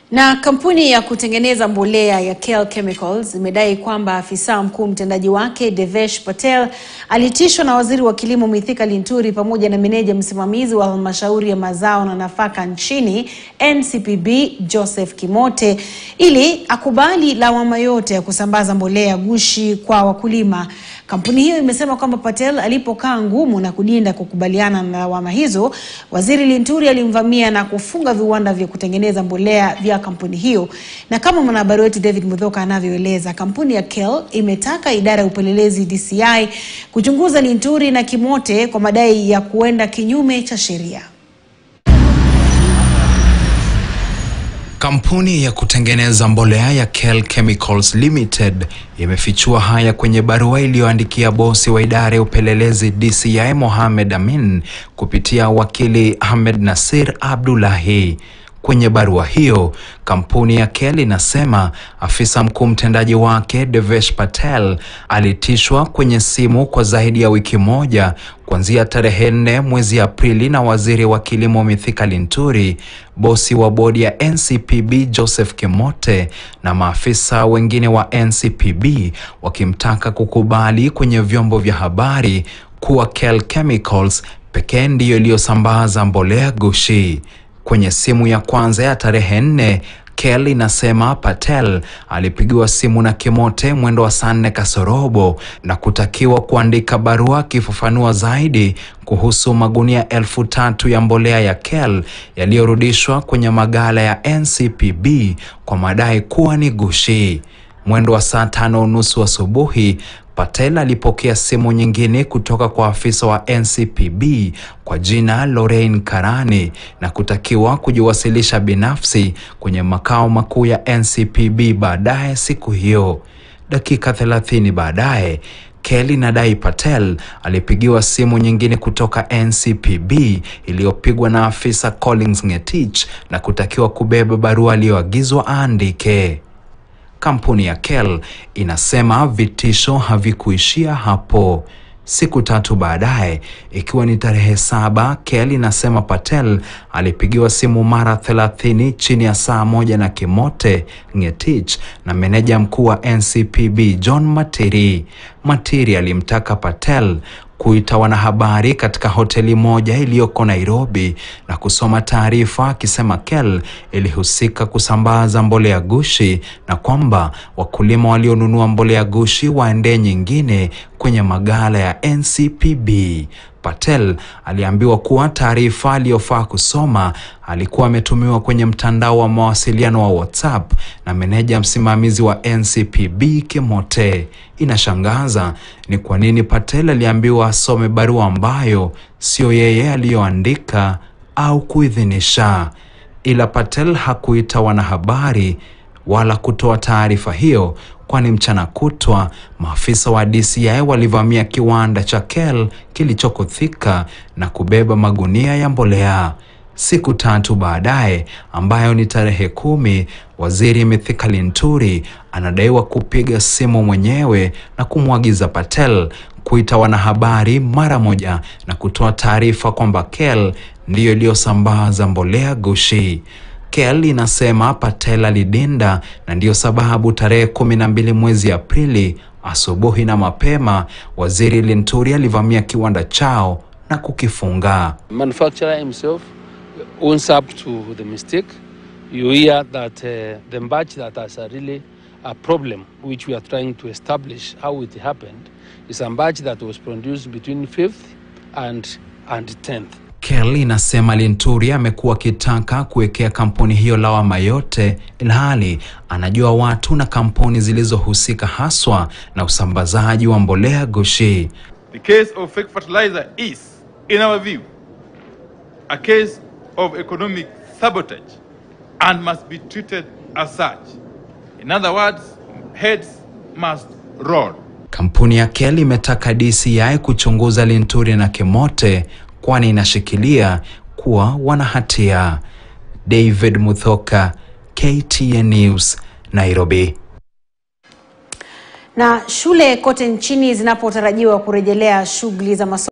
Na kampuni ya kutengeneza mbolea ya KEL Chemicals imedai kwamba afisa mkuu mtendaji wake Devesh Patel alitishwa na waziri wa kilimo Mithika Linturi pamoja na meneja msimamizi wa halmashauri ya mazao na nafaka nchini NCPB Joseph Kimote ili akubali lawama yote ya kusambaza mbolea gushi kwa wakulima. Kampuni hiyo imesema kwamba Patel alipokaa ngumu na kudinda kukubaliana na lawama hizo, waziri Linturi alimvamia na kufunga viwanda vya kutengeneza mbolea vya kampuni hiyo. Na kama mwanahabari wetu David Mudhoka anavyoeleza, kampuni ya KEL imetaka idara ya upelelezi DCI kuchunguza Linturi na Kimote kwa madai ya kuenda kinyume cha sheria. Kampuni ya kutengeneza mbolea ya KEL Chemicals Limited imefichua haya kwenye barua iliyoandikia bosi wa idara ya upelelezi DCI Mohamed Amin kupitia wakili Ahmed Nasir Abdullahi. Kwenye barua hiyo, kampuni ya KEL inasema afisa mkuu mtendaji wake Devesh Patel alitishwa kwenye simu kwa zaidi ya wiki moja kuanzia tarehe nne mwezi Aprili na waziri wa kilimo Mithika Linturi, bosi wa bodi ya NCPB Joseph Kimote na maafisa wengine wa NCPB wakimtaka kukubali kwenye vyombo vya habari kuwa KEL Chemicals pekee ndiyo iliyosambaza mbolea gushi. Kwenye simu ya kwanza ya tarehe nne KEL inasema Patel alipigiwa simu na Kimote mwendo wa saa nne kasorobo na kutakiwa kuandika barua akifafanua zaidi kuhusu magunia elfu tatu ya mbolea ya KEL yaliyorudishwa kwenye magala ya NCPB kwa madai kuwa ni gushi. Mwendo wa saa tano unusu asubuhi Patel alipokea simu nyingine kutoka kwa afisa wa NCPB kwa jina Lorraine Karani na kutakiwa kujiwasilisha binafsi kwenye makao makuu ya NCPB baadaye siku hiyo. Dakika 30 baadaye KEL inadai Patel alipigiwa simu nyingine kutoka NCPB iliyopigwa na afisa Collins Ngetich na kutakiwa kubeba barua aliyoagizwa aandike. Kampuni ya KEL inasema vitisho havikuishia hapo. Siku tatu baadaye, ikiwa ni tarehe saba, KEL inasema Patel alipigiwa simu mara 30 chini ya saa moja na Kimote Ngetich na meneja mkuu wa NCPB John Matiri. Matiri alimtaka Patel kuita wanahabari katika hoteli moja iliyoko Nairobi na kusoma taarifa akisema KEL ilihusika kusambaza mbolea gushi na kwamba wakulima walionunua mbolea gushi waendee nyingine kwenye magala ya NCPB. Patel aliambiwa kuwa taarifa aliyofaa kusoma alikuwa ametumiwa kwenye mtandao wa mawasiliano wa WhatsApp na meneja msimamizi wa NCPB Kimote. Inashangaza ni kwa nini Patel aliambiwa asome barua ambayo sio yeye aliyoandika au kuidhinisha. Ila Patel hakuita wanahabari wala kutoa taarifa hiyo, kwani mchana kutwa maafisa wa DCI walivamia kiwanda cha KEL kilichoko Thika na kubeba magunia ya mbolea. Siku tatu baadaye, ambayo ni tarehe kumi, waziri Mithika Linturi anadaiwa kupiga simu mwenyewe na kumwagiza Patel kuita wanahabari mara moja na kutoa taarifa kwamba KEL ndiyo iliyosambaza mbolea gushi. KEL inasema Patel alidinda na ndiyo sababu tarehe kumi na mbili mwezi Aprili asubuhi na mapema waziri Linturi alivamia kiwanda chao na kukifunga. manufacturer himself owns up to the mistake. You hear that uh, the batch that has a really a problem which we are trying to establish how it happened is a batch that was produced between 5th and, and 10th. KEL inasema Linturi amekuwa akitaka kuwekea kampuni hiyo lawama yote, ilhali anajua watu na kampuni zilizohusika haswa na usambazaji wa mbolea gushi. The case of fake fertilizer is, in our view, a case of economic sabotage and must be treated as such. In other words, heads must roll. Kampuni ya KEL imetaka DCI kuchunguza Linturi na Kimote kwani inashikilia kuwa wana hatia. David Muthoka, KTN News, Nairobi. Na shule kote nchini zinapotarajiwa kurejelea shughuli za masomo